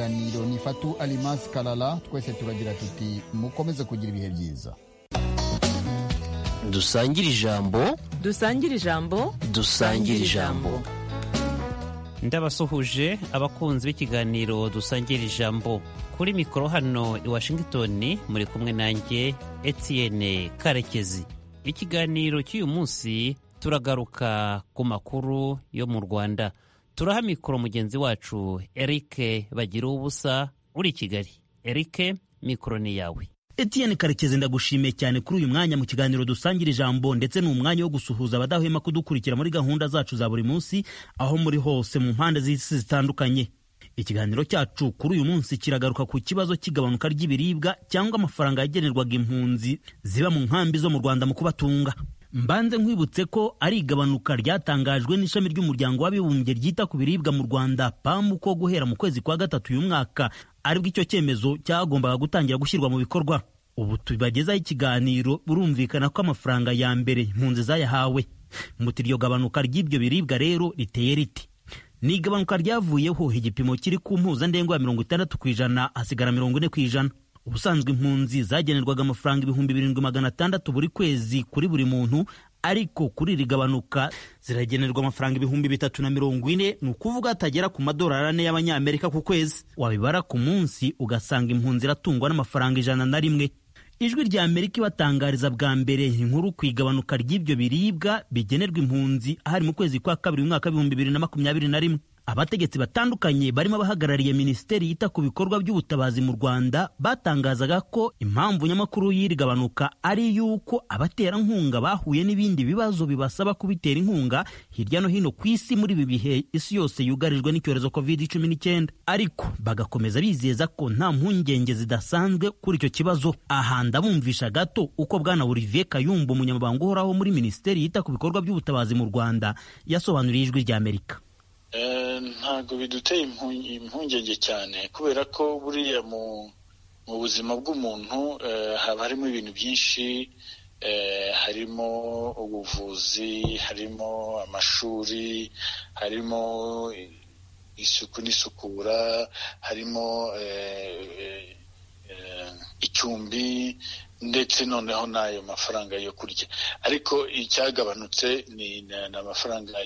ikiganiro ni fatu alimasi karara twese turagira tuti mukomeze kugira ibihe byiza dusangire ijambo dusangire ijambo dusangire ijambo ndabasuhuje abakunzi b'ikiganiro dusangira ijambo kuri mikoro hano i washington muri kumwe nanjye etienne karekezi ikiganiro cy'uyu munsi turagaruka ku makuru yo mu rwanda turaha mikoro mugenzi wacu eric bagira ubusa uri i kigali eric mikoro ni yawe Etienne Karekezi ndagushimiye cyane kuri uyu mwanya mu kiganiro dusangira ijambo ndetse ni umwanya wo gusuhuza abadahwema kudukurikira muri gahunda zacu za buri munsi aho muri hose mu mpande z'isi zitandukanye ikiganiro cyacu kuri uyu munsi kiragaruka ku kibazo cy'igabanuka ry'ibiribwa cyangwa amafaranga yagenerwaga impunzi ziba mu nkambi zo mu Rwanda mu kubatunga mbanze nkwibutse ko ari igabanuka ryatangajwe n'ishami ry'umuryango w'abibumbye ryita ku biribwa mu Rwanda PAM ko guhera mu kwezi kwa gatatu uyu mwaka aribwo icyo cyemezo cyagombaga gutangira gushyirwa mu bikorwa ubu tubagezaho ikiganiro burumvikana ko amafaranga ya mbere impunzi zayahawe muti iryo gabanuka ry'ibyo biribwa rero riteye riti ni igabanuka ryavuyeho igipimo kiri ku mpuzandengo ya mirongo itandatu ku ijana hasigara mirongo ine ku ijana ubusanzwe impunzi zagenerwaga amafaranga ibihumbi birindwi magana atandatu buri kwezi kuri buri muntu ariko kuri iri gabanuka ziragenerwa amafaranga ibihumbi bitatu na mirongo ine ni ukuvuga atagera ku madolari ane y'abanyamerika ku kwezi wabibara ku munsi ugasanga impunzi iratungwa n'amafaranga ijana na rimwe ijwi rya amerika ibatangariza bwa mbere inkuru ku igabanuka ry'ibyo biribwa bigenerwa impunzi ahari mu kwezi kwa kabiri umwaka w'ibihumbi bibiri na makumyabiri na rimwe abategetsi batandukanye barimo abahagarariye minisiteri yita ku bikorwa by'ubutabazi mu rwanda batangazaga ko impamvu nyamukuru y'iri gabanuka ari y'uko abaterankunga bahuye n'ibindi bibazo bibasaba kubitera inkunga hirya no hino ku isi muri ibi bihe isi yose yugarijwe n'icyorezo covid cumi n'icyenda ariko bagakomeza bizeza ko nta mpungenge zidasanzwe kuri icyo kibazo aha ndabumvisha gato uko bwana olivier kayumba umunyamabanga uhoraho muri minisiteri yita ku bikorwa by'ubutabazi mu rwanda yasobanuriye ijwi rya amerika ntabwo biduteye impungenge cyane kubera ko buriya mu buzima bw'umuntu haba harimo ibintu byinshi harimo ubuvuzi harimo amashuri harimo isuku n'isukura harimo icumbi ndetse noneho n'ayo mafaranga yo kurya ariko icyagabanutse ni amafaranga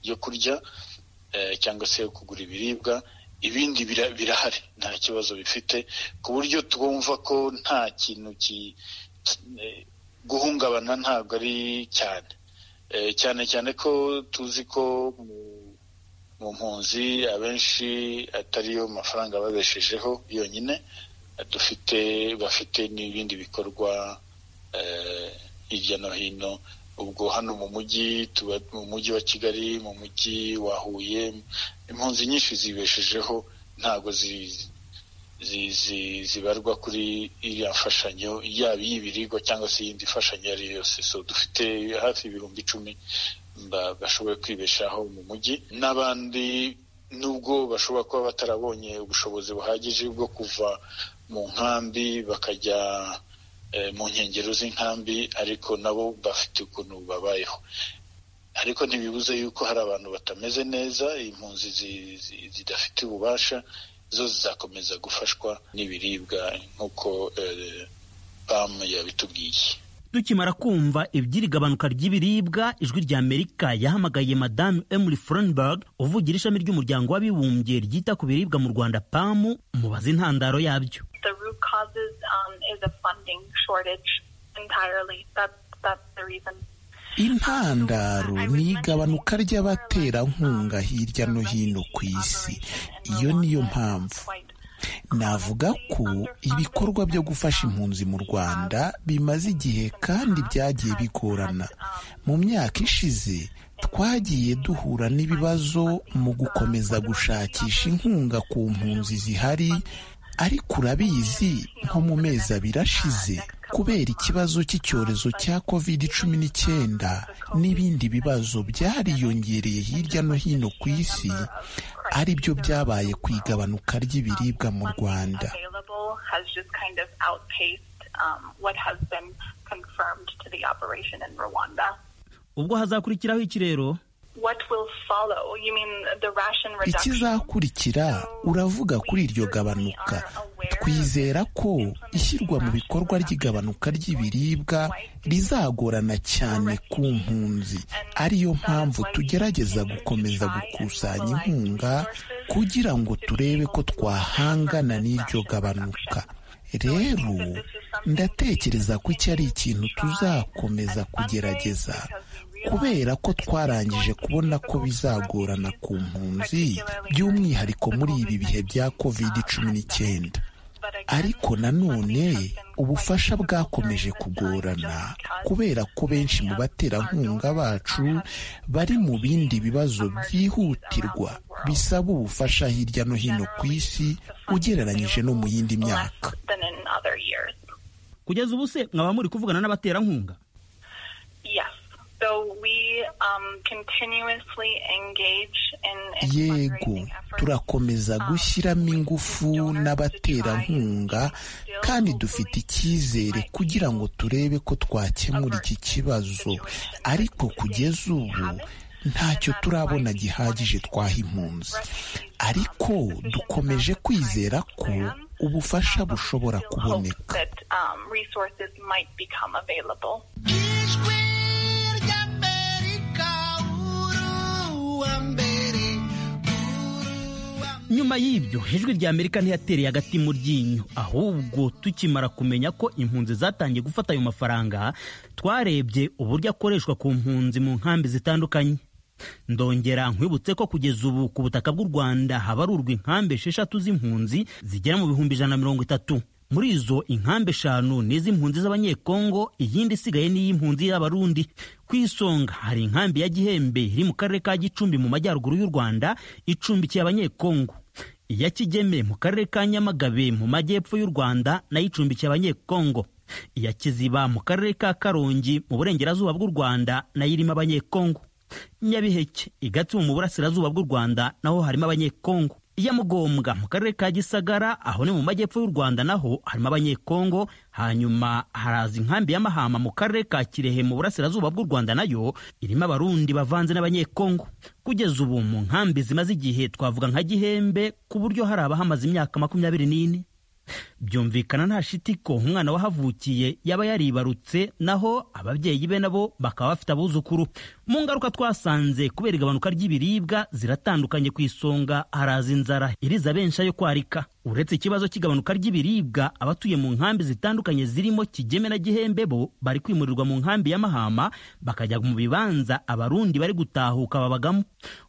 yo kurya cyangwa se yo kugura ibiribwa ibindi birahari nta kibazo bifite ku buryo twumva ko nta kintu guhungabana ntabwo ari cyane cyane cyane ko tuzi ko mu mpunzi abenshi atariyo mafaranga babeshejeho yonyine dufite bafite n'ibindi bikorwa hirya no hino ubwo hano mu mujyi tuba mu mujyi wa kigali mu mujyi wa huye impunzi nyinshi zibeshejeho ntabwo zibarwa kuri iriya mfashanyo yaba iy'ibiribwa cyangwa se iyindi mfashanyo iyo ari yo yose so dufite hafi ibihumbi icumi bashoboye kwibeshaho mu mujyi n'abandi nubwo bashobora kuba batarabonye ubushobozi buhagije bwo kuva mu nkambi bakajya mu nkengero z'inkambi ariko nabo bafite ukuntu babayeho ariko ntibibuze yuko hari abantu batameze neza impunzi zidafite ububasha zo zizakomeza gufashwa n'ibiribwa nk'uko pamu yabitubwiye tukimara kumva iby'iri gabanuka ry'ibiribwa ijwi rya amerika yahamagaye madamu emily frenberg uvugira ishami ry'umuryango w'abibumbye ryita ku biribwa mu rwanda pamu mubaza intandaro yabyo intandaro ni igabanuka ry'abaterankunga hirya no hino ku isi iyo niyo mpamvu navuga ko ibikorwa byo gufasha impunzi mu rwanda bimaze igihe kandi byagiye bigorana mu myaka ishize twagiye duhura n'ibibazo mu gukomeza gushakisha inkunga ku mpunzi zihari ariko urabizi nko mu mezi abiri ashize kubera ikibazo cy'icyorezo cya covid cumi n'icyenda n'ibindi bibazo byariyongereye hirya no hino ku isi ari byo byabaye ku igabanuka ry'ibiribwa mu rwanda ubwo hazakurikiraho iki rero what will follow you mean the ration reduction ikizakurikira uravuga kuri iryo gabanuka twizera ko ishyirwa mu bikorwa ry'igabanuka ry'ibiribwa rizagorana cyane ku mpunzi ariyo mpamvu tugerageza gukomeza gukusanya inkunga kugira ngo turebe ko twahangana n'iryo gabanuka rero ndatekereza ko iki ari ikintu tuzakomeza kugerageza kubera ko twarangije kubona ko bizagorana ku mpunzi by'umwihariko muri ibi bihe bya covid cumi n'icyenda ariko nanone ubufasha bwakomeje kugorana kubera ko benshi mu baterankunga bacu bari mu bindi bibazo byihutirwa bisaba ubufasha hirya no hino ku isi ugereranyije no mu yindi myaka than in other years kugeza ubu se mwaba muri kuvugana n'abaterankunga yes so we um, continuously engage in, in yego fundraising efforts. turakomeza gushyiramo ingufu n'abaterankunga kandi dufite icyizere kugira ngo turebe ko twakemura iki kibazo ariko kugeza ubu ntacyo turabona gihagije twaha impunzi ariko dukomeje kwizera ko ubufasha bushobora hope kuboneka that um, resources might become available nyuma y'ibyo ijwi rya amerika ntiyatereye agati mu ryinyo ahubwo tukimara kumenya ko impunzi zatangiye gufata ayo mafaranga twarebye uburyo akoreshwa ku mpunzi mu nkambi zitandukanye ndongera nkwibutse ko kugeza ubu ku butaka bw'u rwanda habarurwa inkambi esheshatu z'impunzi zigera mu bihumbi ijana na mirongo itatu muri izo inkambi eshanu ni iz'impunzi z'abanyekongo iyindi isigaye ni iy'impunzi y'abarundi ku isonga hari inkambi ya gihembe iri mu karere ka gicumbi mu majyaruguru y'u rwanda icumbikiye abanyekongo iya Kigeme mu karere ka Nyamagabe mu majyepfo y'u Rwanda nayo icumbikiye abanyekongo iya Kiziba mu karere ka Karongi mu burengerazuba bw'u Rwanda nayo irimo abanyekongo Nyabiheke Igatsibo mu burasirazuba bw'u Rwanda naho harimo abanyekongo iya Mugombwa mu karere ka Gisagara aho ni mu majyepfo y'u Rwanda naho harimo abanyekongo hanyuma haraza inkambi ya Mahama mu karere ka Kirehe mu burasirazuba bw'u Rwanda nayo irimo abarundi bavanze n'abanyekongo kugeza ubu mu nkambi zimaze igihe twavuga nka Gihembe ku buryo hari abahamaze imyaka makumyabiri n'ine byumvikana nta shiti ko umwana wahavukiye yaba yaribarutse naho ababyeyi be nabo bakaba bafite abuzukuru mu ngaruka twasanze kubera igabanuka ry'ibiribwa ziratandukanye ku isonga haraza inzara iriza benshi ayo kwarika uretse ikibazo cy'igabanuka ry'ibiribwa abatuye mu nkambi zitandukanye zirimo kigeme na gihembe bo bari kwimurirwa mu nkambi ya mahama bakajya mu bibanza abarundi bari gutahuka babagamo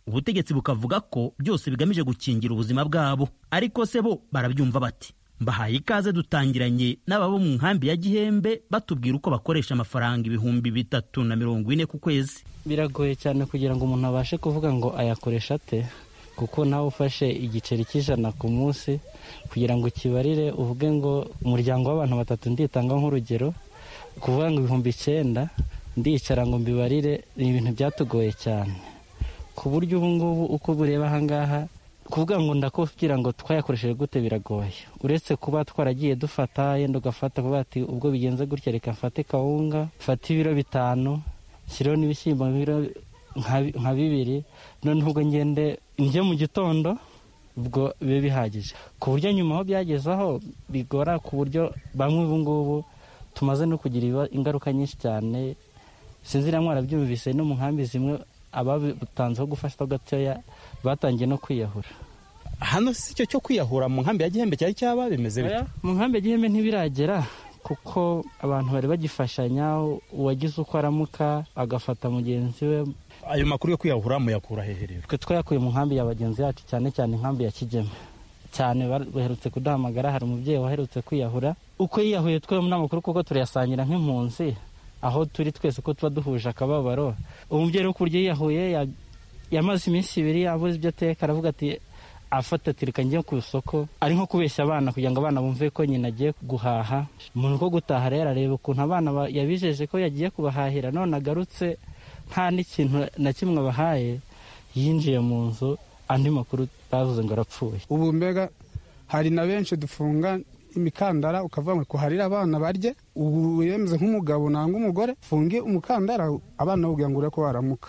ubutegetsi bukavuga ko byose bigamije gukingira ubuzima bwabo ariko se bo barabyumva bati mbahaye ikaze dutangiranye n'ababo mu nkambi ya gihembe batubwira uko bakoresha amafaranga ibihumbi bitatu na mirongo ine ku kwezi biragoye cyane kugira ngo umuntu abashe kuvuga ngo ayakoresha ate kuko nawe ufashe igiceri cy'ijana ku munsi kugira ngo ukibarire uvuge ngo umuryango w'abantu batatu nditanga nk'urugero kuvuga ngo ibihumbi icyenda ndicara ngo mbibarire ni ibintu byatugoye cyane ku buryo ubu ngubu uko bureba ahangaha kuvuga ngo ndakubwira ngo twayakoresheje gute biragoye uretse kuba twaragiye dufata yenda ugafata kuba ati ubwo bigenze gutya reka mfate kawunga mfate ibiro bitanu nshyiriho n'ibishyimbo nk'ibiro nka nka bibiri noneho ubwo ngende njye mu gitondo ubwo bibe bihagije ku buryo nyuma aho byageze aho bigora ku buryo bamwe ubu ngubu tumaze no kugira ibiba- ingaruka nyinshi cyane sinzi na mwarabyumvise no mu nkambi zimwe ababitanzeho gufashwa gatoya batangiye no kwiyahura hano si cyo cyo kwiyahura mu nkambi ya gihembe cyari cyaba bimeze Oya, bite mu nkambi ya gihembe ntibiragera kuko abantu bari bagifashanya uwagize uko aramuka agafata mugenzi we ayo makuru yo kwiyahura muyakura hehe rero twe twayakuye mu nkambi ya bagenzi bacu cyane cyane inkambi ya kigeme cyane bar- baherutse kuduhamagara hari umubyeyi waherutse kwiyahura uko yiyahuye twe muri amakuru kuko turayasangira nk'impunzi aho turi twese uko tuba duhuje akababaro umubyeyi rero ku buryo yiyahuye ya- yamaze iminsi ibiri yabuze ibyo ateka aravuga ati afata ati reka njye ku isoko ari nko kubeshya abana kugira ngo abana bumve ko nyina agiye guhaha umuntu ko gutaha rero areba ukuntu abana ba- yabijeje ko yagiye kubahahira none agarutse nta n'ikintu na kimwe abahaye yinjiye mu nzu andi makuru bavuze ngo arapfuye ubu mbega hari na benshi dufunga imikandara ukavuga ngo kuharira abana barye ubu yemeze nk'umugabo nangwa umugore funge umukandara abana bakubwira ngo urebe ko baramuka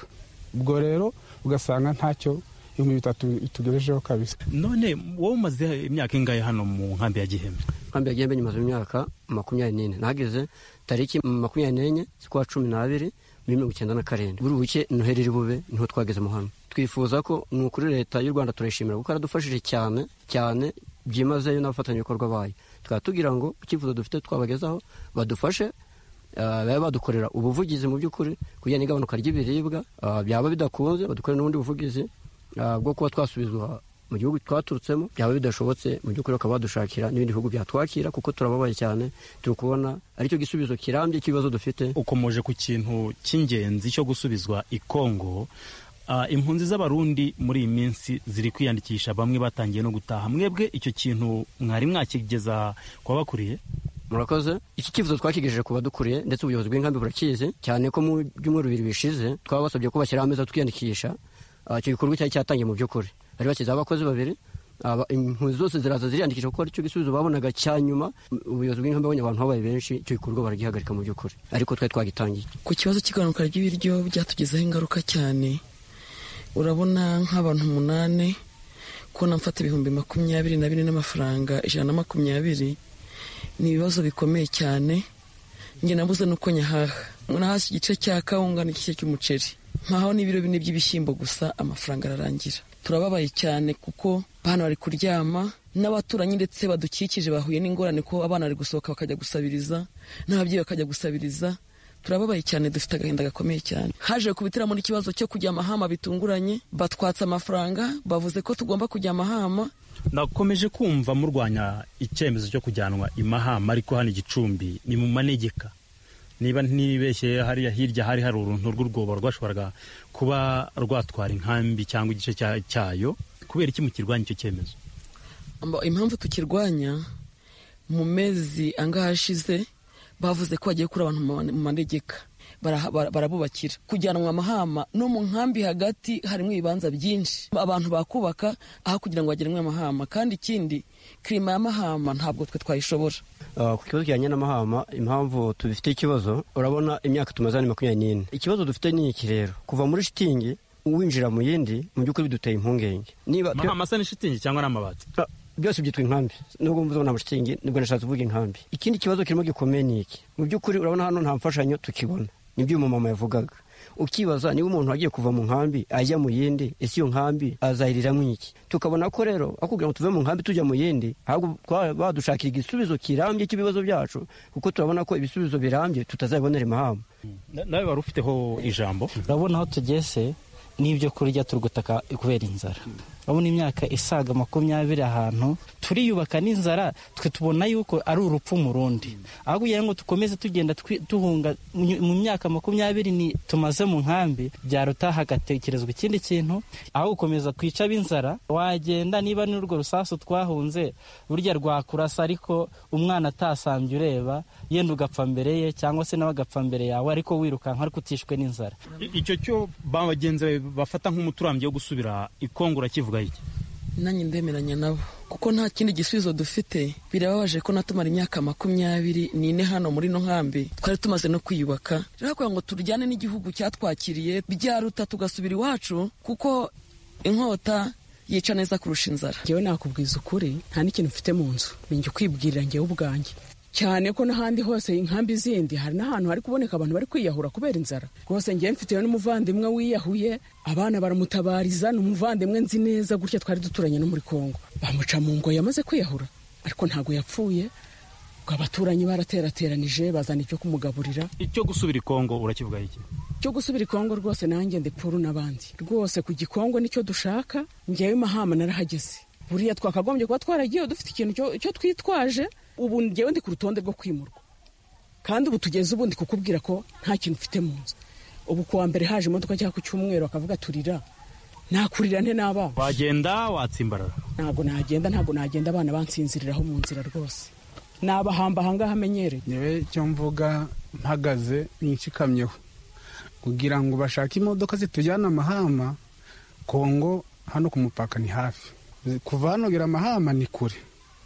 ubwo rero ugasanga ntacyo ibihumbi bitatu bitugejejeho kabisa none wowe umaze imyaka ingahe hano mu nkambi ya gihembe nkambi ya gihembe nyumaze imyaka makumyabiri n'ine nahageze tariki makumyabiri n'enye z'ukwa cumi n'abiri mirongo icyenda na karindwi buri buke noheri iri bube niho twageze mu hano twifuza ko ni ukuri leta y'u rwanda turayishimira kuko yaradufashije cyane cyane byimazeyo n'abafatanyabikorwa bayo tukaba tugira ngo icyifuzo dufite twabagezaho badufashe baba badukorera ubuvugizi mu by'ukuri kugira n'igabanuka ry'ibiribwa byaba bidakunze badukorera n'ubundi buvugizi bwo kuba twasubizwa mu gihugu twaturutsemo byaba bidashobotse mu by'ukuri bakaba badushakira n'ibindi bihugu byatwakira kuko turababaye cyane turi kubona aricyo gisubizo kirambye cy'ibibazo dufite ukomeje ku kintu cy'ingenzi cyo gusubizwa i kongo impunzi z'abarundi muri iyi minsi ziri kwiyandikisha bamwe batangiye no gutaha mwebwe icyo kintu mwari mwakigeza ku babakuriye murakoze iki cyifuzo twakigejeje ku badukuriye ndetse ubuyobozi bw'inkambi burakizi cyane ko mu byumweru bibiri bishize twabasabye ko bashyiraho ameza twiyandikisha icyo gikorwa cyari cyatangiye mu by'ukuri bari bashyizeho abakozi babiri impunzi zose ziraza ziriyandikisha kuko aricyo gisubizo babonaga cya nyuma ubuyobozi bw'inkambi babonye abantu babaye benshi icyo gikorwa baragihagarika mu by'ukuri ariko twari twagitangiye ku kibazo cy'igabanuka ry'ibiryo byatugezeho ingaruka cyane urabona nk'abantu umunani kubona mfata ibihumbi makumyabiri na bine n'amafaranga ijana na makumyabiri ni ibibazo bikomeye cyane njye nabuze nuko nyahaha nahashye igice cya kawunga n'igice cy'umuceri nkaho n'ibiro bine by'ibishyimbo gusa amafaranga ararangira turababaye cyane kuko abana bari kuryama n'abaturanyi ndetse badukikije bahuye n'ingorane ko abana bari gusohoka bakajya gusabiriza n'ababyeyi bakajya gusabiriza turababaye cyane dufite agahinda gakomeye cyane haje kubitiramo n'ikibazo cyo kujya amahama bitunguranye batwatse amafaranga bavuze ko tugomba kujya amahama nakomeje kumva murwanya icyemezo cyo kujyanwa imahama ariko hano igicumbi ni mu manegeka niba ntibeshye hariya hirya hari hari uruntu rw'urwobo rwashoboraga kuba rwatwara inkambi cyangwa igice cyayo kubera iki mukirwanya icyo cyemezo impamvu tukirwanya mu mezi angahe ashize bavuze ko bagiye kuri abantu mu manegeka barabubakira kujyanwa amahama no mu nkambi hagati harimo ibibanza byinshi abantu bakubaka aho kugira ngo bagerenwe amahama kandi ikindi kirima y'amahama ntabwo twe twayishobora ku kibazo kijyanye n'amahama impamvu tubifite ikibazo urabona imyaka tumaze ni makumyabiri n'ine ikibazo dufite ni iki rero kuva muri shitingi winjira mu yindi mu by'ukuri biduteye impungenge niba amahama asa n'ishitingi cyangwa n'amabati byose byitwa inkambi nubwo mvuze nta mushitingi nibwo nashatse kuvuga inkambi ikindi kibazo kirimo gikomeye ni iki mu by'ukuri urabona hano nta mfashanyo tukibona nibyo umumama yavugaga ukibaza niba umuntu agiye kuva mu nkambi ajya mu yindi ese iyo nkambi azayiriramo iki tukabona ko rero aho kugira ngo tuve mu nkambi tujya mu yindi ahubwo badushakira igisubizo kirambye cy'ibibazo byacu kuko turabona ko ibisubizo birambye tutazabibonera imahamba nawe wari ufiteho ijambo urabona aho tugeze n'ibyo kurya turi gutaka kubera inzara urabona imyaka isaga makumyabiri ahantu turiyubaka n'inzara twe tubona yuko ari urupfu mu rundi aho kugira ngo dukomeze tugenda duhunga mu myaka makumyabiri ni tumaze mu nkambi byaruta hagatekerezwa ikindi kintu aho gukomeza kwica ab'inzara wagenda niba n'urwo rusasu twahunze burya rwakurasa ariko umwana atasambye ureba yenda ugapfa mbere ye cyangwa se nawe agapfa mbere yawe ariko wirukanka ariko utishwe n'inzara icyo cyo bagenzi bafata nk'umuturambyi wo gusubira ikongo urakivuga iki nanjye ndemeranya nabo kuko nta kindi gisubizo dufite birababaje ko natumara imyaka makumyabiri n'ine hano muri ino nkambi twari tumaze no kwiyubaka rero kugira ngo turyane n'igihugu cyatwakiriye byaruta tugasubira iwacu kuko inkota yica neza kurusha inzara ngewe nakubwiza ukuri nta n'ikintu mfite mu nzu ninjye ukwibwirira ngewe ubwanjye cyane ko n'ahandi hose inkambi zindi hari n'ahantu hari kuboneka abantu bari kwiyahura kubera inzara rwose ngewe mfiteyo n'umuvandimwe wiyahuye abana baramutabarizana ni umuvandimwe nzi neza gutya twari duturanye no muri kongo bamuca mu ngoyi yamaze kwiyahura ariko ntabwo yapfuye ngo abaturanyi baraterateranije bazana icyo kumugaburira icyo gusubira i kongo urakivuga iki cyo gusubira i kongo rwose nanjye ndepfuru n'abandi rwose ku gikongo nicyo dushaka ngewe mahama narahageze buriya twakagombye kuba twaragiyeho dufite ikintu cyo twitwaje ubu ngewe ndi ku rutonde rwo kwimurwa kandi ubu tugeze ubundi kukubwira ko nta kintu ufite mu nzu ubu kuwa mbere haje imodoka cyangwa ku cyumweru akavuga turira nakurira nte n'abana wagenda watsimbarara ntabwo nagenda ntabwo nagenda abana bansinziriraho mu nzira rwose nabahamba ahangaha amenyereye ngewe icyo mvuga mpagaze nishikamyeho kugira ngo bashake imodoka zitujyana amahama kongo hano ku mupaka ni hafi kuva hano gira amahama ni kure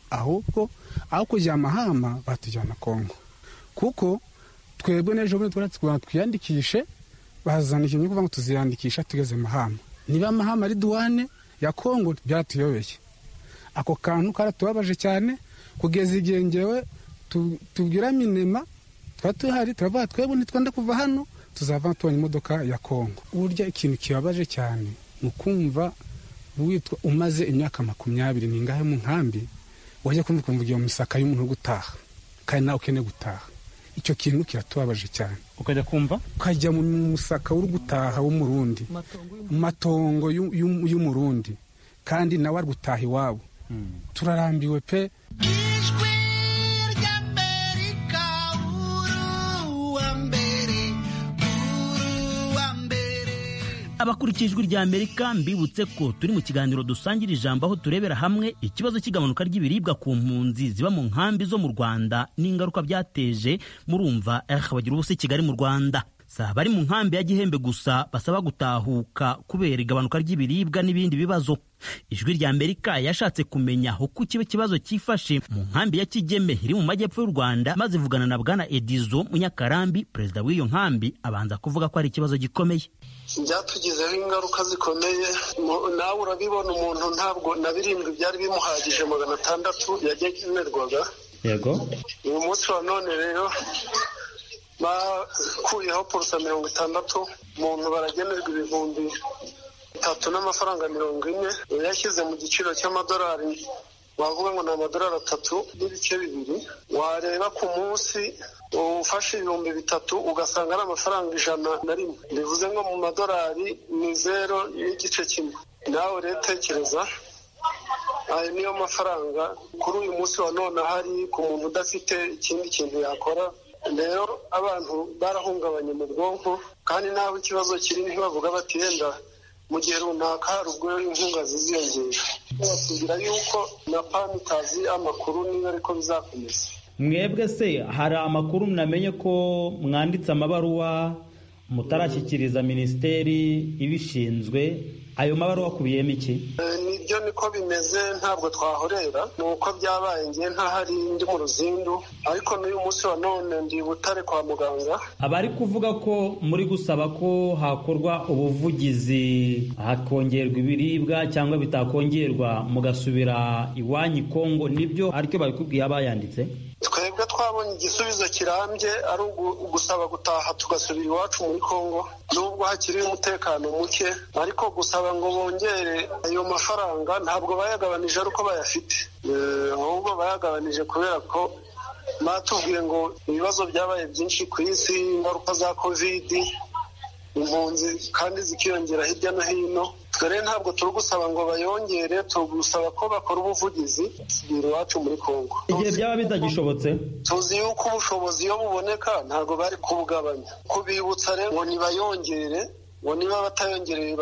ahubwo aho kujya amahama batujyana kongo kuko twebwe n'ejo bundi twiyandikishe bazana ikintu kuvuga ngo tuziyandikisha tugeze mahama niba amahame ari duwane ya kongo byaratuyobeye ako kantu karatubabaje cyane kugeza igihe ngewe tubwira minema tuba tuhari turavuga twebwe ntitwenda kuva hano tuzava tubonye imodoka ya kongo burya ikintu kibabaje cyane ni ukumva witwa umaze imyaka makumyabiri n'ingahe mu nkambi wajya kumva ukumva iyo misaka y'umuntu uri gutaha kandi nawe ukeneye gutaha icyo kintu kiratubabaje cyane ukajya kumva ukajya mu musaka uri gutaha w'umurundi mu matongo y'umurundi kandi nawe ari gutaha iwabo turarambiwe pe abakurikiye ijwi rya amerika mbibutse ko turi mu kiganiro dusangira ijambo aho turebera hamwe ikibazo cy'igabanuka ry'ibiribwa ku mpunzi ziba mu nkambi zo mu rwanda n'ingaruka byateje murumva bagira ubusa kigali mu rwanda si abari mu nkambi ya gihembe gusa basaba gutahuka kubera igabanuka ry'ibiribwa n'ibindi bibazo ijwi rya amerika yashatse kumenya uko kiba ikibazo cyifashe mu nkambi ya kigeme iri mu majyepfo y'u rwanda maze ivugana na bwana edizo munyakarambi perezida w'iyo nkambi abanza kuvuga ko ari ikibazo gikomeye byatugizeho ingaruka zikomeye nawe urabibona umuntu ntabwo na birindwi byari bimuhagije magana atandatu yagenerwaga yego uyu munsi wa none rero bakuyeho porosa mirongo itandatu umuntu baragenerwa ibihumbi bitatu n'amafaranga mirongo ine yashyize mu giciro cy'amadolari wavuga ngo ni amadolari atatu n'ibice bibiri wareba ku munsi ufashe ibihumbi bitatu ugasanga ari amafaranga ijana na rimwe bivuze ngo mu madolari ni zero n'igice kimwe nawe rero tekereza ayo niyo mafaranga kuri uyu munsi wa none ahari ku muntu udafite ikindi kintu yakora rero abantu barahungabanye mu bwonko kandi n'aho ikibazo kiri ntibavuga bati yenda mu gihe runaka hari ubwo inkunga ziziyongera batubwira yuko na pani itazi amakuru niba ariko bizakomeza mwebwe se hari amakuru munamenye ko mwanditse amabaruwa mutarashyikiriza minisiteri ibishinzwe ayo mabaruwa akubiyemo iki nibyo niko bimeze ntabwo twahorera ni uko byabaye ngiye ntahari ndi mu ruzindu ariko n'uyu munsi wa none ndi butare kwa muganga abari kuvuga ko muri gusaba ko hakorwa ubuvugizi hakongerwa ibiribwa cyangwa bitakongerwa mugasubira iwanyu kongo nibyo aricyo babikubwiye abayanditse twebwe twabonye igisubizo kirambye ari ugusaba gutaha tugasubira iwacu muri congo nubwo hakiri umutekano muke ariko gusaba ngo bongere ayo mafaranga ntabwo bayagabanije ari uko bayafite ahubwo bayagabanije kubera ko batubwiye ngo ibibazo byabaye byinshi ku isi ingaruka za kovidi impunzi kandi zikiyongera hirya no hino dore ntabwo turi gusaba ngo bayongere turi gusaba ko bakora ubuvugizi sibira iwacu muri congo igihe byaba bitagishobotse tuzi yuko ubushobozi iyo buboneka ntabwo bari kubugabanya kubibutsa rero ngo nibayongere ngo niba batayongereye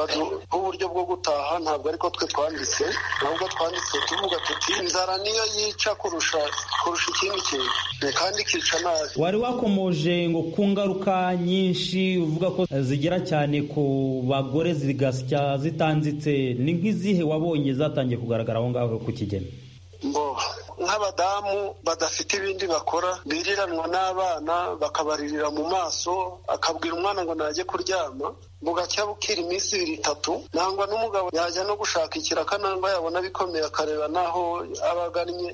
uburyo bwo gutaha ntabwo ariko twe twanditse ntabwo twanditse tuvuga tuti inzara niyo yica kurusha kurusha ikindi kintu kandi ikica nabi wari wakomoje ngo ku ngaruka nyinshi uvuga ko zigera cyane ku bagore zigasya zitanzitse ni nk'izihe wabonye zatangiye kugaragara aho ngaho ku kigeni nk'abadamu badafite ibindi bakora biriranwa n'abana bakabaririra mu maso akabwira umwana ngo najye kuryama bugacya bukira iminsi ibiri itatu nangwa n'umugabo yajya no gushaka ikiraka nangwa yabona bikomeye akareba n'aho aba agannye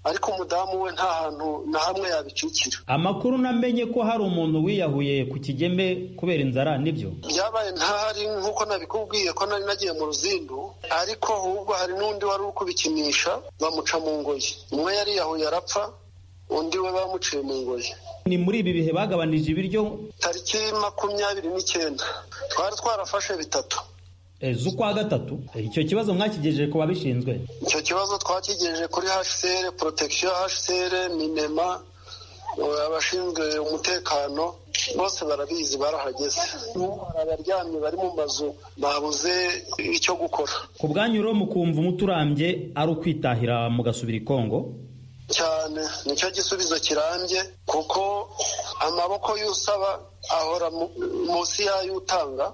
ariko umudamu we nta hantu na hamwe yabicikira amakuru namenye ko hari umuntu wiyahuye ku kigeme kubera inzara nibyo byabaye ntahari nk'uko nabikubwiye ko nari nagiye mu ruzindu ariko ahubwo hari n'undi wari uri kubikinisha bamuca mu ngoyi umwe yariyahuye arapfa undi we bamuciye mu ngoyi ni muri ibi bihe bagabanije ibiryo tariki makumyabiri n'icyenda twari twarafashe bitatu z'ukwa gatatu icyo kibazo mwakigejeje ku babishinzwe icyo kibazo twakigejeje kuri hcr protection hcr minema abashinzwe umutekano bose barabizi barahageze hari abaryamye bari mu mazu babuze icyo gukora ku bwanyu rero mukumva umuturambye ari ukwitahira mugasubira i kongo cyane nicyo gisubizo kirambye kuko amaboko y'usaba ahora munsi y'ay'utanga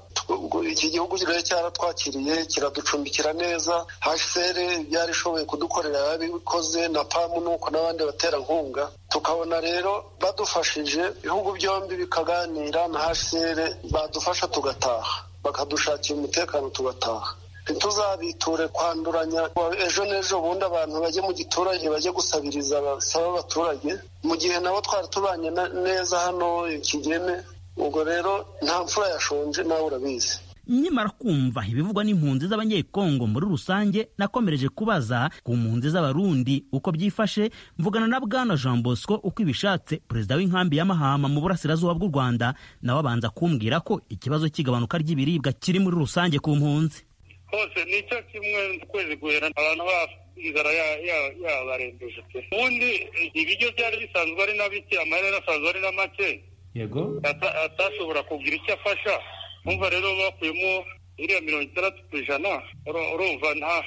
iki gihugu rero cyaratwakiriye kiraducumbikira neza hfr yarishoboye kudukorera yarabikoze na pamu nuko n'abandi baterankunga tukabona rero badufashije ibihugu byombi bikaganira na hfr badufasha tugataha bakadushakira umutekano tugataha ntituzabiture kwanduranya ejo n'ejo bundi abantu bajye mu giturage bajye gusabiriza basaba abaturage mu gihe nabo twari tubanye neza hano ikigeme ubwo rero nta mfura yashonje nawe urabizi nyamara kumva ibivugwa n'impunzi z'abanyekongo muri rusange nakomereje kubaza ku mpunzi z'abarundi uko byifashe mvugana na bwana jean bosco uko ibishatse perezida w'inkambi ya mahama mu burasirazuba bw'u rwanda nawe abanza kumbwira ko ikibazo cy'igabanuka ry'ibiribwa kiri muri rusange ku mpunzi hose ni cyo kimwe ukwezi guhera abantu bafu inzara yabarembeje pe ubundi ibiryo byari bisanzwe ari na bike amahera asanzwe ari na make yego atashobora kugira icyo afasha umva rero bakuyemo iriya mirongo itandatu ku ijana urumva nta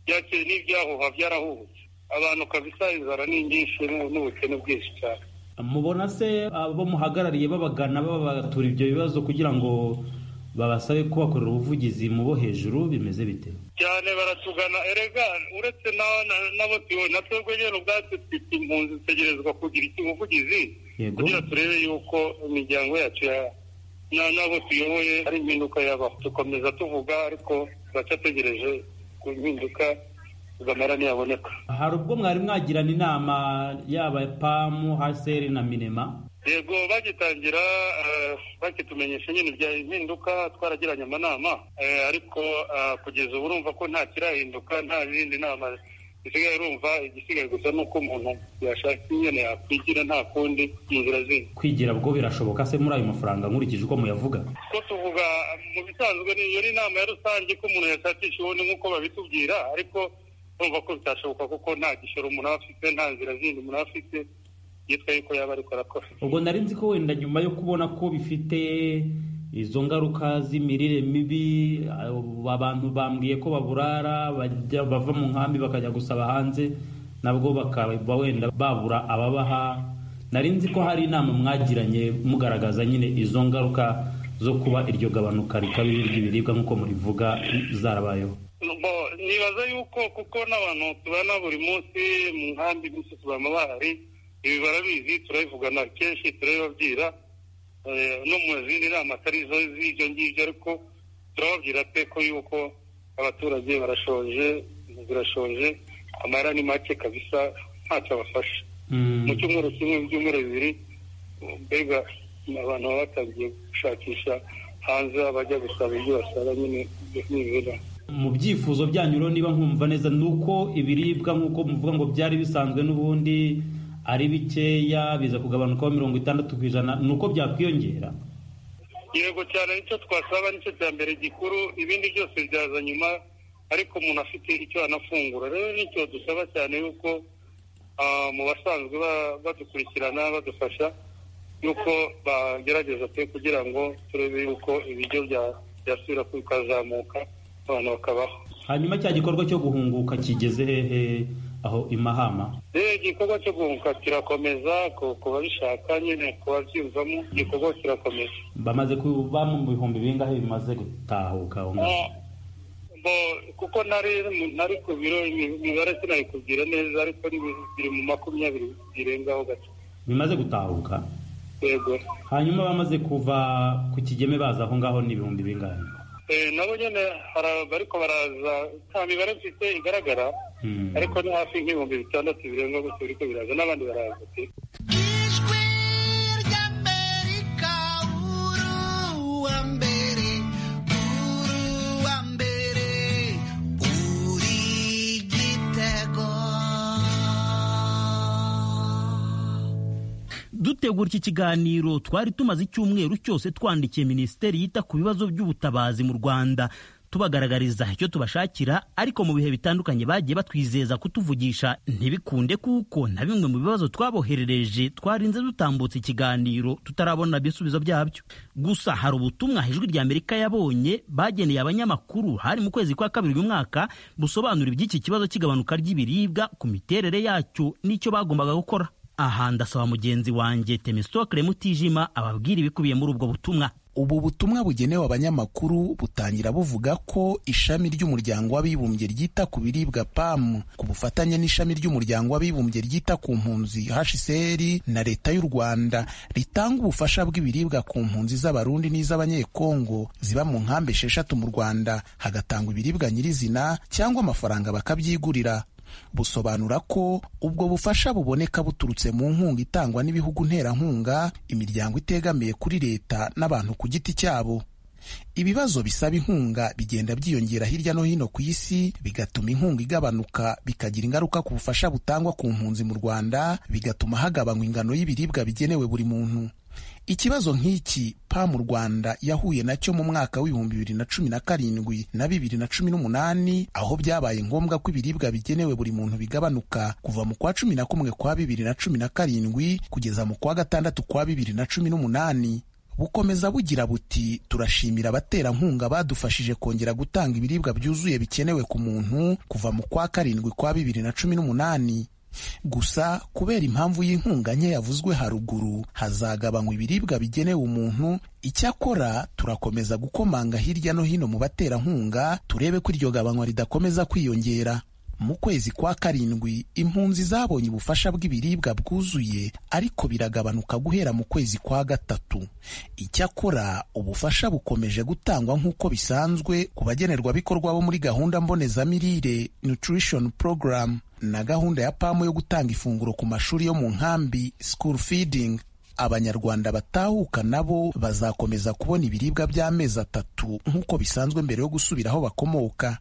byakeye n'ibyahuha byarahubutse abantu kabisa inzara ni nyinshi n'ubukene bwinshi cyane mubona se abo muhagarariye babagana babatura ibyo bibazo kugira ngo babasabe kubakorera ubuvugizi mu bo hejuru bimeze bite cyane baratugana erega uretse nabo na twebwe nyine ubwacu dufite impunzi zitegerezwa kugira ubuvugizi kugira turebe yuko imiryango yacu n'abo tuyoboye ari impinduka yabaho dukomeza tuvuga ariko turacyategereje ku mpinduka tugamera ntiyaboneka hari ubwo mwari mwagirana inama yaba pamu haseri na minema yego bagitangira bakitumenyesha nyine bya impinduka twaragiranye amanama ariko kugeza ubu urumva ko nta kirahinduka nta zindi nama zisigaye urumva igisigaye gusa ni uko umuntu yashaka nyine yakwigira nta kundi inzira zindi kwigira bwo birashoboka se muri ayo mafaranga nkurikije uko muyavuga ko tuvuga mu bisanzwe iyo ni inama ya rusange ko umuntu yashakisha ubundi nk'uko babitubwira ariko urumva ko bitashoboka kuko nta gishoro umuntu aba afite nta nzira zindi umuntu aba afite yitwa yuko yaba ariko arakora ubwo nari nzi ko wenda nyuma yo kubona ko bifite izo ngaruka z'imirire mibi abantu bambwiye ko baburara bava mu nkambi bakajya gusaba hanze nabwo bakaba wenda babura ababaha nari nzi ko hari inama mwagiranye mugaragaza nyine izo ngaruka zo kuba iryo gabanuka rikabi ry'ibiribwa nk'uko murivuga zarabayeho nibaza yuko kuko n'abantu tubana buri munsi mu nkambi tubamo bahari ibi barabizi turabivugana kenshi turabibabwira no mu zindi nama atari izo z'ibyo ngibyo ariko turababwira pe ko yuko abaturage barashoje zirashoje amara ni make kabisa ntacyo abafasha mu cyumweru kimwe mu byumweru bibiri mbega abantu baba batangiye gushakisha hanze abajya gusaba ibyo basaba nyine n'ibibera mu byifuzo byanyu rero niba nkumva neza ni uko ibiribwa nk'uko muvuga ngo byari bisanzwe n'ubundi ari bikeya biza kugabanukaho mirongo itandatu ku ijana ni uko byakwiyongera yego cyane nicyo twasaba nicyo cya mbere gikuru ibindi byose byaza nyuma ariko umuntu afite icyo anafungura rero nicyo dusaba cyane yuko mu basanzwe badukurikirana badufasha yuko bagerageza pe kugira ngo turebe yuko ibiryo byasubira bikazamuka abantu bakabaho hanyuma cya gikorwa cyo guhunguka kigeze hehe aho imahama igikorwa cyo guhunguka kirakomeza ku babishaka nyine ku babyiyumvamo igikorwa kirakomeza bamaze kuba mu bihumbi bingahe bimaze gutahuka kuko nari ku biro imibare sinayikubwira neza ariko biri mu makumyabiri birengaho gato bimaze gutahuka yego hanyuma bamaze kuva ku kigeme baza aho ngaho ni ibihumbi bingahe nabo nyine bariko baraza nta mibare mfite igaragara ariko ni hafi nk'ibihumbi bitandatu birenga gusa biriko biraza n'abandi baraza pe dutegura iki kiganiro twari tumaze icyumweru cyose twandikiye minisiteri yita ku bibazo by'ubutabazi mu rwanda tubagaragariza icyo tubashakira ariko mu bihe bitandukanye bagiye batwizeza kutuvugisha ntibikunde kuko na bimwe mu bibazo twaboherereje twarinze dutambutse ikiganiro tutarabona ibisubizo byabyo gusa hari ubutumwa ijwi rya amerika yabonye bageneye abanyamakuru hari mu kwezi kwa kabiri uyu mwaka busobanura iby'iki kibazo cy'igabanuka ry'ibiribwa ku miterere yacyo n'icyo bagombaga gukora aha ndasaba mugenzi wanjye temistokle mutijima ababwira ibikubiye muri ubwo butumwa ubu butumwa bugenewe abanyamakuru butangira buvuga ko ishami ry'umuryango w'abibumbye ryita ku biribwa PAM ku bufatanye n'ishami ry'umuryango w'abibumbye ryita ku mpunzi HCR na leta y'u Rwanda ritanga ubufasha bw'ibiribwa ku mpunzi z'abarundi n'iz'abanyekongo ziba mu nkambi esheshatu mu Rwanda hagatangwa ibiribwa nyirizina cyangwa amafaranga bakabyigurira busobanura ko ubwo bufasha buboneka buturutse mu nkunga itangwa n'ibihugu nterankunga imiryango itegamiye kuri leta n'abantu ku giti cyabo ibibazo bisaba inkunga bigenda byiyongera hirya no hino ku isi bigatuma inkunga igabanuka bikagira ingaruka ku bufasha butangwa ku mpunzi mu rwanda bigatuma hagabanywa ingano y'ibiribwa bigenewe buri muntu ikibazo nk'iki pa mu rwanda yahuye nacyo mu mwaka w'ibihumbi bibiri na cumi na karindwi na bibiri na cumi n'umunani aho byabaye ngombwa ko ibiribwa bigenewe buri muntu bigabanuka kuva mu kwa cumi na kumwe kwa bibiri na cumi na karindwi kugeza mu kwa gatandatu kwa bibiri na cumi n'umunani bukomeza bugira buti turashimira abaterankunga badufashije kongera gutanga ibiribwa byuzuye bikenewe ku muntu kuva mu kwa karindwi kwa bibiri na cumi n'umunani gusa kubera impamvu y'inkunga nke yavuzwe haruguru hazagabanywa ibiribwa bigenewe umuntu icyakora turakomeza gukomanga hirya no hino mu baterankunga turebe ko iryo gabanywa ridakomeza kwiyongera mu kwezi kwa karindwi impunzi zabonye ubufasha bw'ibiribwa bwuzuye ariko biragabanuka guhera mu kwezi kwa gatatu icyakora ubufasha bukomeje gutangwa nk'uko bisanzwe ku bagenerwabikorwa bo muri gahunda mbonezamirire nutrition program na gahunda ya pamu yo gutanga ifunguro ku mashuri yo mu nkambi school feeding abanyarwanda batahuka nabo bazakomeza kubona ibiribwa by'amezi atatu nk'uko bisanzwe mbere yo gusubira aho bakomoka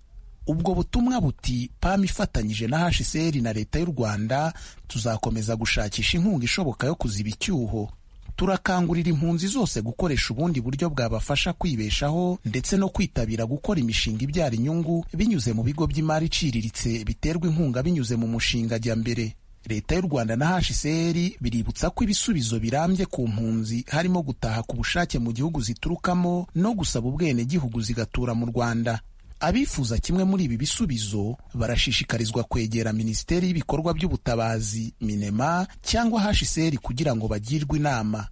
ubwo butumwa buti pam ifatanyije na hcr na leta y'u rwanda tuzakomeza gushakisha inkunga ishoboka yo kuziba icyuho turakangurira impunzi zose gukoresha ubundi buryo bwabafasha kwibeshaho ndetse no kwitabira gukora imishinga ibyara inyungu binyuze mu bigo by'imari iciriritse biterwa inkunga binyuze mu mushinga jyambere leta y'u rwanda na hcr biributsa ko ibisubizo birambye ku mpunzi harimo gutaha ku bushake mu gihugu ziturukamo no gusaba ubwenegihugu zigatura mu rwanda abifuza kimwe muri ibi bisubizo barashishikarizwa kwegera minisiteri y'ibikorwa by'ubutabazi minema cyangwa hsr kugira ngo bagirwe inama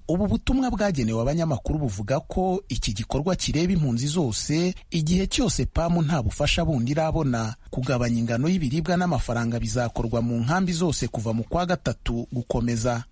ubu butumwa bwagenewe abanyamakuru buvuga ko iki gikorwa kireba impunzi zose igihe cyose pamu nta bufasha bundi irabona kugabanya ingano y'ibiribwa n'amafaranga bizakorwa mu nkambi zose kuva mu kwa gatatu gukomeza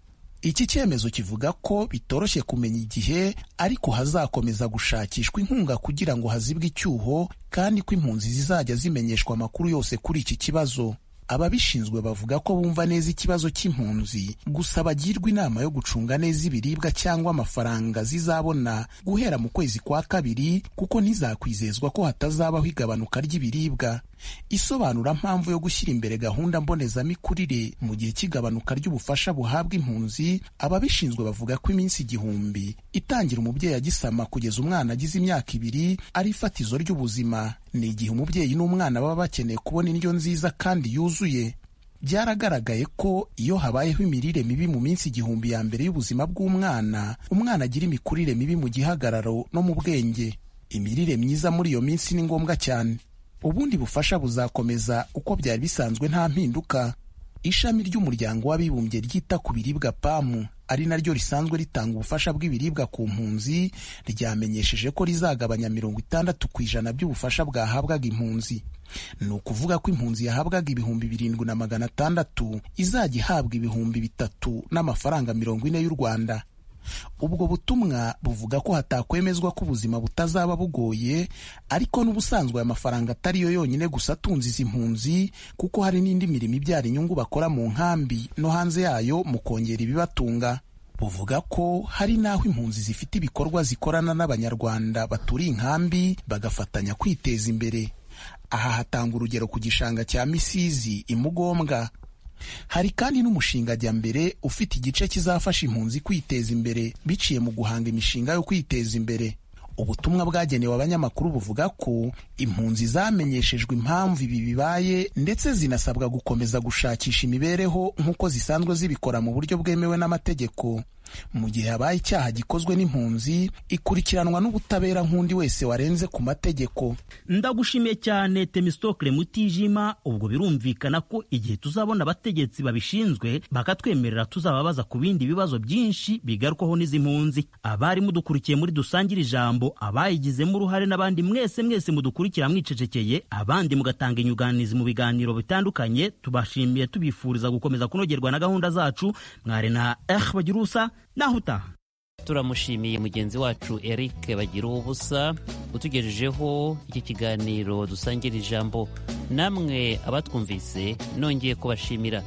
iki cyemezo kivuga ko bitoroshye kumenya igihe ariko hazakomeza gushakishwa inkunga kugira ngo hazibwe icyuho kandi ko impunzi zizajya zimenyeshwa amakuru yose kuri iki kibazo ababishinzwe bavuga ko bumva neza ikibazo cy'impunzi gusa bagirwa inama yo gucunga neza ibiribwa cyangwa amafaranga zizabona guhera mu kwezi kwa kabiri kuko ntizakwizezwa ko hatazabaho igabanuka ry'ibiribwa isobanura mpamvu yo gushyira imbere gahunda mbonezamikurire mu gihe cy'igabanuka ry'ubufasha buhabwa impunzi ababishinzwe bavuga ko iminsi igihumbi itangira umubyeyi agisama kugeza umwana agize imyaka ibiri ari ifatizo ry'ubuzima ni igihe umubyeyi n'umwana baba bakeneye kubona indyo nziza kandi yuzuye byaragaragaye ko iyo habayeho imirire mibi mu minsi igihumbi ya mbere y'ubuzima bw'umwana umwana agira imikurire mibi mu gihagararo no mu bwenge imirire myiza muri iyo minsi ni ngombwa cyane ubundi bufasha buzakomeza uko byari bisanzwe nta mpinduka ishami ry'umuryango w'abibumbye ryita ku biribwa pamu ari naryo risanzwe ritanga ubufasha bw'ibiribwa ku mpunzi ryamenyesheje ko rizagabanya mirongo itandatu ku ijana by'ubufasha bwahabwaga impunzi ni ukuvuga ko impunzi yahabwaga ibihumbi birindwi na magana atandatu izajya ihabwa ibihumbi bitatu n'amafaranga mirongo ine y'u rwanda ubwo butumwa buvuga ko hatakwemezwa ko ubuzima butazaba bugoye ariko n'ubusanzwe aya mafaranga atari yo yonyine gusa atunze izi mpunzi kuko hari n'indi mirimo ibyara inyungu bakora mu nkambi no hanze yayo mu kongera ibibatunga buvuga ko hari n'aho impunzi zifite ibikorwa zikorana n'abanyarwanda baturiye inkambi bagafatanya kwiteza imbere aha hatanga urugero ku gishanga cya misizi imugombwa hari kandi n'umushinga jyambere ufite igice kizafasha impunzi kwiteza imbere biciye mu guhanga imishinga yo kwiteza imbere ubutumwa bwagenewe abanyamakuru buvuga ko impunzi zamenyeshejwe impamvu ibi bibaye ndetse zinasabwa gukomeza gushakisha imibereho nk'uko zisanzwe zibikora mu buryo bwemewe n'amategeko mu gihe habaye icyaha gikozwe n'impunzi ikurikiranwa n'ubutabera nk'undi wese warenze ku mategeko ndagushimiye cyane temistokle mutijima ubwo birumvikana ko igihe tuzabona abategetsi babishinzwe bakatwemerera tuzababaza ku bindi bibazo byinshi bigarukwaho n'izi mpunzi abari mudukurikiye muri dusangire ijambo abayigizemo uruhare n'abandi mwese mwese mudukurikira mwicecekeye abandi mugatanga inyunganizi mu biganiro bitandukanye tubashimiye tubifuriza gukomeza kunogerwa na gahunda zacu mwari na eh bagira ubusa naho utaha turamushimiye mugenzi wacu eric bagira ubusa utugejejeho iki kiganiro dusangira ijambo namwe abatwumvise nongeye kubashimira